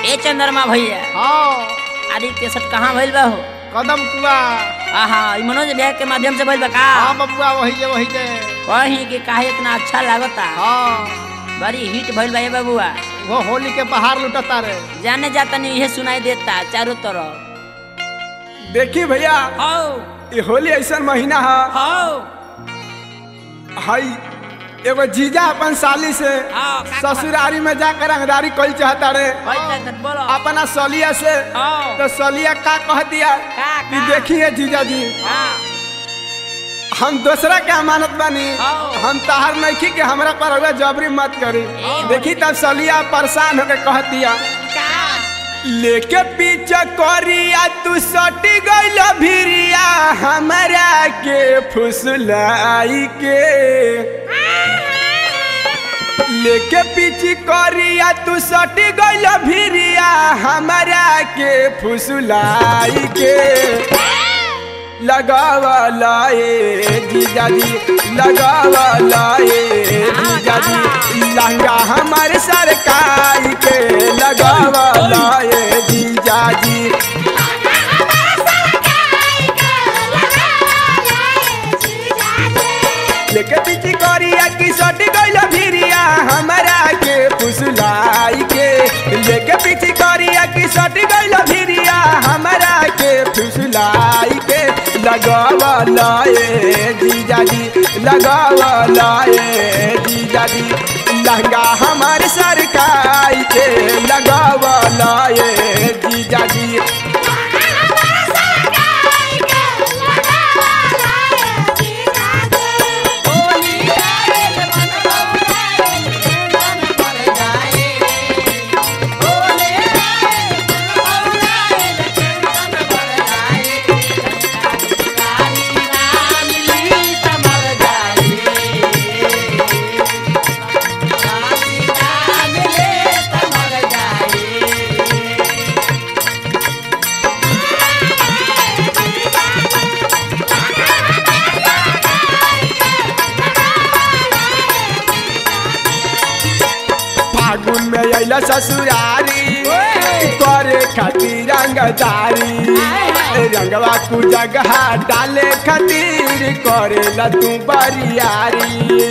ए चंद्रमा भैया हाँ आदि केसट कहाँ भइल बा हो कदम कुआ आहा ई मनोज भैया के माध्यम से भइल बा का हाँ बबुआ वही जे वही जे कहीं कि काहे इतना अच्छा लागता हाँ बड़ी हिट भइल बा ए बबुआ वो होली के बाहर लुटता रे जाने जाता नहीं यह सुनाई देता चारों तरफ देखी भैया हो ये होली ऐसा महीना है हो हई एगो जीजा अपन साली से हाँ, का ससुरारी में जाकर रंगदारी कल चाहता रे होई तक बोलो अपना सलिया से हाँ। तो सलिया का कह दिया का कि का देखिए जीजा जी हाँ हम दूसरा के अमानत बानी हाँ। हम ताहर नहीं कि हमरा पर हुआ जबरी मत करी ए, देखी तब सलिया परेशान होकर कह दिया का लेके पीछे करिया तू सटी गइल भिरिया हमरा के फुसलाई के लेके पीछे करिया तू सटी गइल भिरिया हमरा के फुसलाई के लगावला ए जीजाजी लगावला ए जीजाजी लहंगा हमारे सरकार के लगावला ए जीजाजी लेके पीछे करिया की सट गइल भिरिया हमरा के फुसलाई के लेके पीछे करिया की सट गइल भिरिया हमरा के फुसलाई के लगावला ए जीजाजी लगावला ए जीजाजी लहंगा हमार सरकार के लगावला ए जीजाजी फागुन में अइला ससुरारी करे खातिर रंगदारी रंगवा कु जगह डाले खातिर करेला तू बरियारी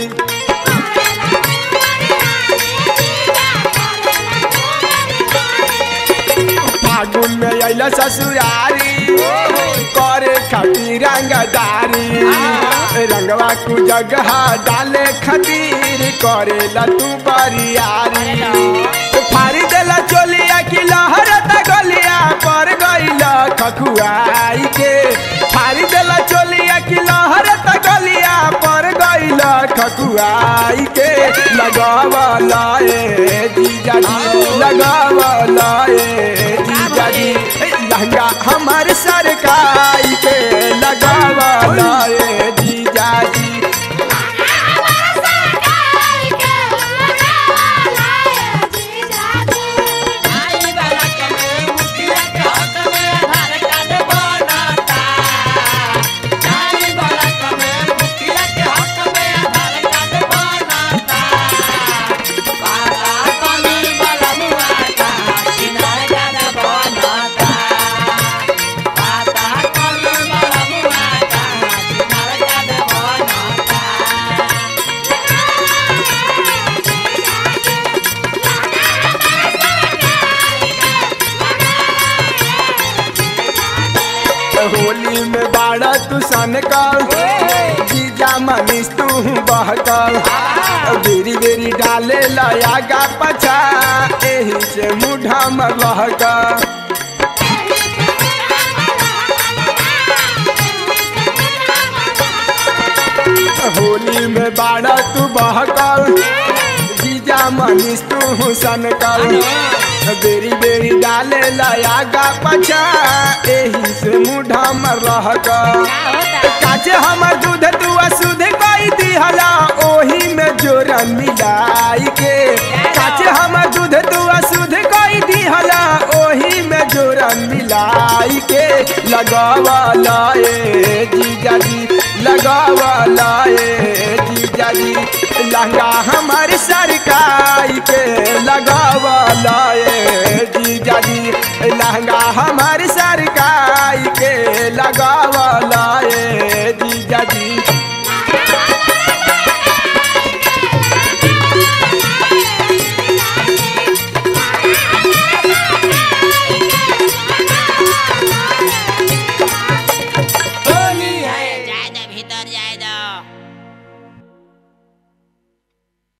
फागुन में अइला ससुरारी करे खातिर रंगदारी रंगवा कु जगह डाले खातिर करेला तू बरियारी फारी देला चोलिया की लहर गलिया पर गइला खखुआई के फारी देला चोलिया की लहर गलिया पर गइला खखुआई के लगावला ए जीजाजी लगावला ए जीजाजी लहंगा हमार सरकार के लगावला ए जीजाजी होली में बाड़ा तू सन कर जीजा मनीष तू बहकर बेरी बेरी डाले लयागा पछा एही से मुढ़ा में लहका होली में बाड़ा तू बहकर जीजा मनीष तू सन कर बेरी बेरी डाले लयागा पछा एही से मुढ़ा में रहका काचे हमर दूध तू अशुद्ध कई दिहला ओही में जोरन मिलाई के काचे हमर दूध तू अशुद्ध कई दिहला ओही में जोरन मिलाई के लगावला ए जीजाजी लगावला ए जीजाजी लहंगा हमार सरकार के लगावला ए जीजा लहंगा हमार सरकाई के लगावला